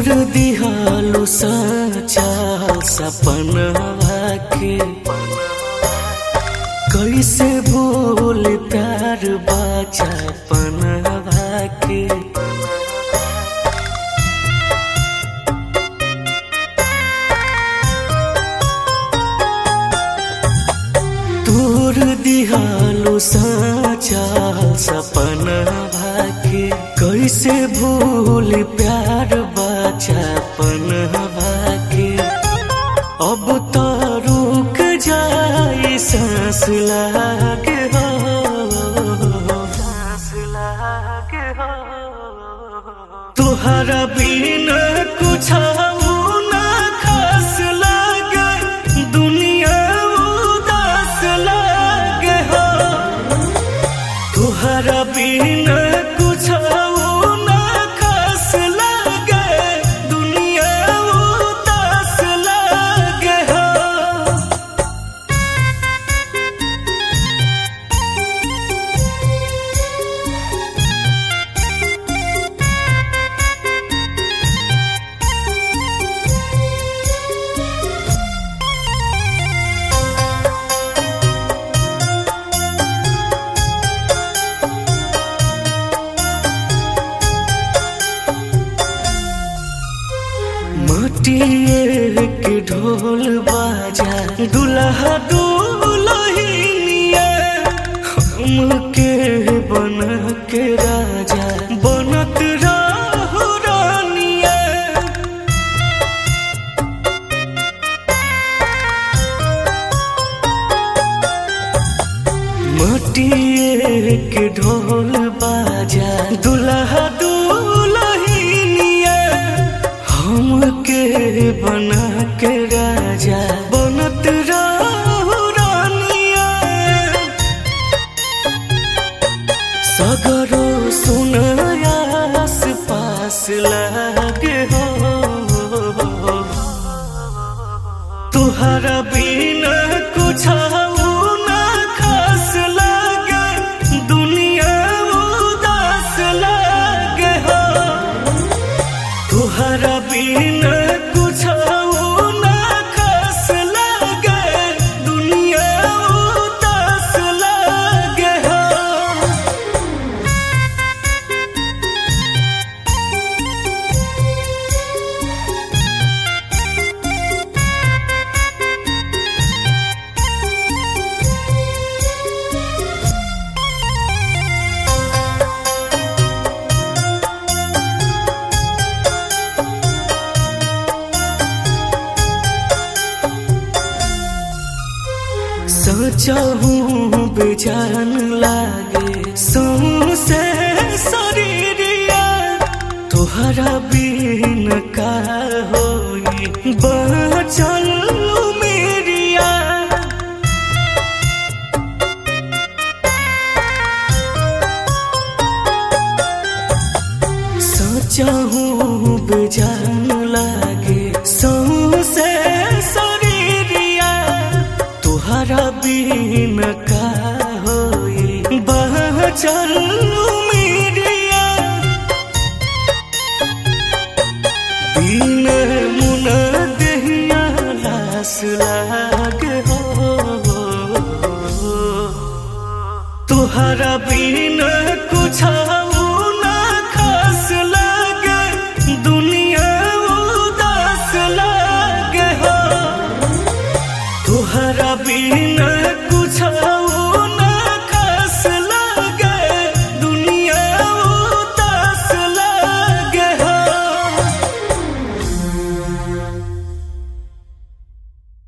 तोर दिहालू साचा सपनवा के कैसे भूल प्यार बाचा पनवा के तोर दिहालू साचा सपनवा के कैसे भूल प्यार बाचा पनवा के अब तो रुक जाए सांस लागे हो सांस लागे हो तुहरा बिना कुछ ना खास लागे दुनिया उदास लागे हो तुहरा बिना कुछ ना खास लागे दुनिया उदास लागे हो मटिए के ढोल बाजा दुल्हा दुल्हनिया हमके बन के राजा बनत रहु रानिया मटिए के ढोल बाजा दुल्हा दुल्हनिया हमके बना के राजा बनत रहु रानिया सगरो सुनयास पास लागे हो तुहरा बिना कुछ ना खास लागे दुनिया उदास लागे हो तुहरा बिना कुछ ना खास लागे दुनिया उदास लागे हो सोचहूँ बेजान लागे सौसे शरीरिया तोहरा बिन का होई बचल मेरिया सोचहूँ बेजान लागे सौसे शरीरिया तुहरा बिन का होई बचल मेरिया बिन मुन दहिया लास लागे हो तुहरा बिन